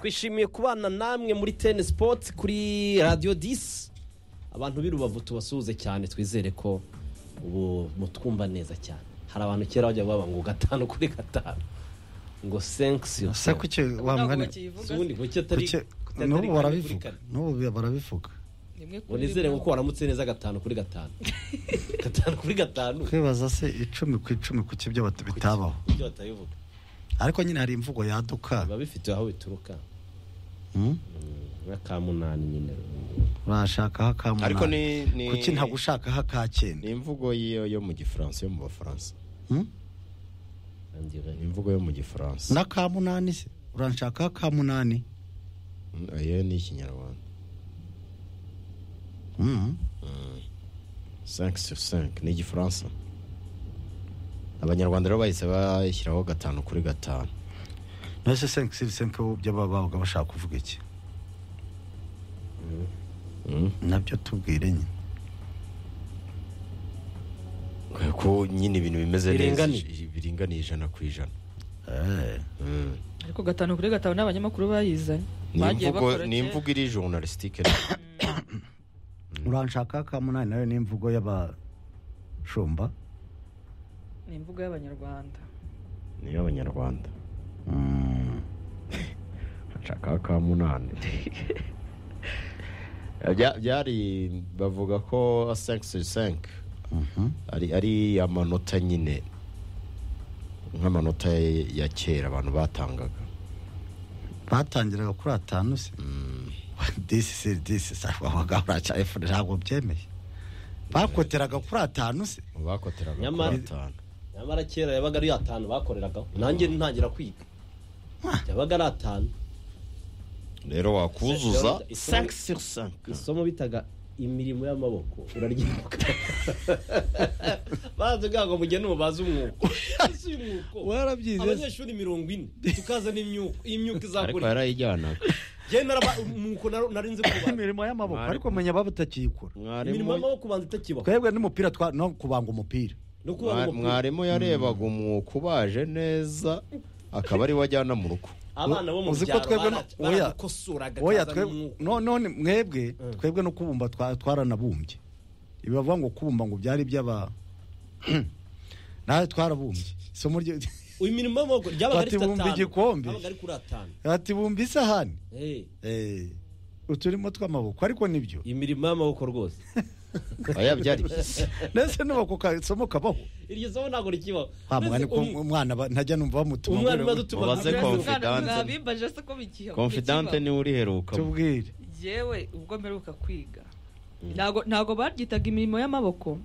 twishimiye kubana namwe muri teni sipoti kuri radiyo disi abantu b'i rubavu tubasuhuze cyane twizere ko ubu mutwumva neza cyane hari abantu kera bajya baba ngo gatanu kuri gatanu ngo senkisiyo se kuki wa mwana ubundi kuki atari kuki atari kane n'ubu kuri barabivuga kane n'ubu barabivuga ngo nizere kuko waramutse neza gatanu kuri gatanu gatanu kuri gatanu kwibaza se icumi ku icumi kuki ibyo bat- bitabaho ibyo batabivuga ariko nyine hari imvugo yaduka biba bifite aho bituruka Hmm? nk'akamunani nyine urashakaho akamunani ariko ni ni kuki ntabwo ushakaho aka ni cyenda imvugo yo yo mu gifaransa yo mu bafaransa Hmm? ni imvugo yo mu gifaransa n'aka munani se uranshakaho aka munani Mm, ayo ni ikinyarwanda Hmm? 5 sur 5 ni igifaransa abanyarwanda rero bahise bashyiraho gatanu kuri gatanu nose senke sivi senke by'ababaga bashaka kuvuga iki Mm. nabyo tubwire nyine ko nyine ibintu bimeze neza Biringaniye. ij- biringaniye ijana ku ijana Eh, Mm. ariko gatanu kuri gatanu n'abanyamakuru bayizanye ni bagiye imvugo bakora ni kera. imvugo iri journalistique uranshakaho aka munani nayo ni imvugo y'abashumba ni imvugo y'abanyarwanda ni iy'abanyarwanda nshaka ka munani Bya- byari bavuga ko 5 sur 5 Mhm. ari ari amanota nyine nk'amanota ya- ya kera abantu batangaga batangiraga kuri atanu se disi se disi se wabaga uraca efone ntabwo byemeye bakoteraga kuri atanu se mu bakoteraga Nyamara- kuri atanu nyamara kera yabaga ari atanu bakoreragaho nanjye ntangira kwiga yabaga ari atanu rero wakuzuza Isomo- 5 sur 5 isomo bitaga imirimo y'amaboko uraryibuka bavuga ngo mujye numubaze umwuko ese uyu mwuko warabyize abanyeshuri mirongo ine tukaza n'imyuka iyi myuka ariko izakora yarayijyanaga njye naraba- umwuko nar- nari nzi kubanza imirimo y'amaboko Mwarimu- ariko menya baba utakiyikora imirimo mwarimu y'amaboko ubanza itakibaho twebwe n'umupira twa no kubanga umupira no kuba mwa- mwarimu yarebaga umwuka ubaje neza akaba ari we ajyana mu rugo abana bo mu uzi ko byaro twebwe no- bara- oya, baradukosora oya gakaza twebwe n'umwuko no- none mwebwe twebwe no kubumba twa- twaranabumbye ibi bavuga ngo kubumba ngo byari iby'aba nawe twarabumbye isomo ryo imirimo y'amaboko ryabaga rifite Batibumba atanu igikombe. yabaga ari kuri atanu ati bumba isahani Eh, Eh, uturimo tw'amaboko ariko nibyo imirimo y'amaboko rwose aya byari byiza ndetse n'ubako kasomo kabaho iryo somo ntabwo rikibaho wa Mbese mwana ko um- umwana ba- ntajya numva bamutuma umwana ngo maze rero- utuma Mubaze gutya. konfi- confidante. bimbaje se ko bikiha confidante niwe uriheruka tubwire yewe ubwo mperuka kwiga ntago ntago baryitaga imirimo y'amaboko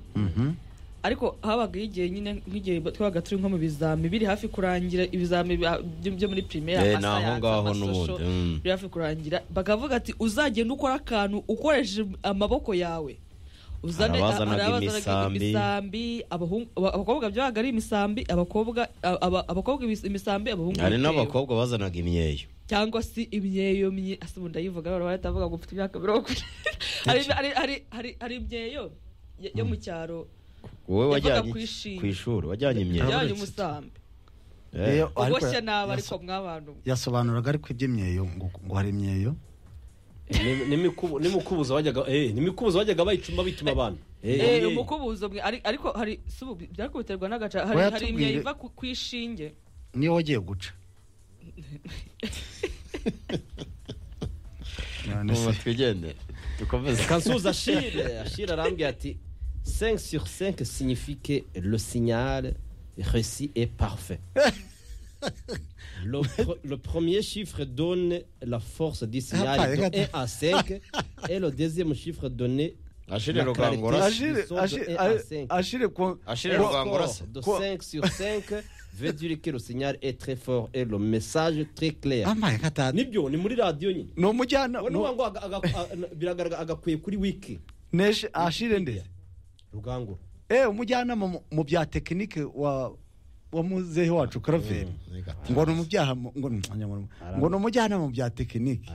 ariko habagaho igihe nyine nk'igihe twabaga turi nko mu bizami biri hafi kurangira ibizami bya- byo byo muri primaire Eh, ama ni aho science, ngaho ama n'ubundi, social, mm. biri hafi kurangira bakavuga ati uzagenda ukora akantu ukoresheje amaboko yawe uzane Hari abazanaga hari abazanaga imisambi. imisambi abahungu- aba- abakobwa byabaga ari imisambi abakobwa aba- abakobwa ibis- imisambi abahungu hari ibitebo. n'abakobwa bazanaga imyeyo cyangwa se imyeyo mye asa ubu ndayivuga rero baratavuga ngo mfite imyaka mirongo ine Hari- hari- hari- hari- hari imyeyo yo- yo mu cyaro wowe Yavaga wajyanye ku iki? ishuri. ku ishuri wajyanye imyeyo uretse- ijyanye umusambi Eh, Iyo- ariko uboshye ya- nabi ariko yaso- mwabantu mwe. yasobanuraga ariko iby'imyeyo ngo ngo hari imyeyo Ni- ni mikubu- ni mukubuzo wajyaga eh, ni mikubuzo wajyaga bayicuma bituma abantu Eh, Eh, umukubuzo mwe ari- ariko hari si ubu byakubiterwa n'agaca hari hari Wayatubwire. imyeyo iva ku ku ishinge niyo wagiye guca None ubu se. twigende dukomeze kansuza ashire ashire arambwira ati 5 sur 5 signifie que le signal réussi est parfait le, pre- le premier chiffre donne la force du signal de 1 à 5 et le deuxième chiffre donne ashire La rugangora clarté. ashire Isomo ashire- e a cinq. ashire ku- ashire le rugangora score se de Quoi? 5 sur 5 veut dire que le signal est très fort et le message très clair amaye gatanu nibyo ni muri radio nyine ni umujyana we no- n'uwa ngo aga- aga- a- biragaragara agakwiye kuri wiki neshe ashire ndetse rugangura eh umujyanama mu- mu bya tekinike wa wa muzehe wacu karaveri ngo ni umubyaha mu- ngo ni- ngo ni umujyanama mu bya tekinike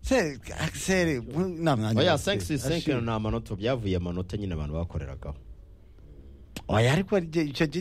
se sere nta mwanya oya bafite. 5 sur 5 Ashire. ni amanota byavuye amanota nyine abantu bakoreragaho oya ariko igihe- icyo gihe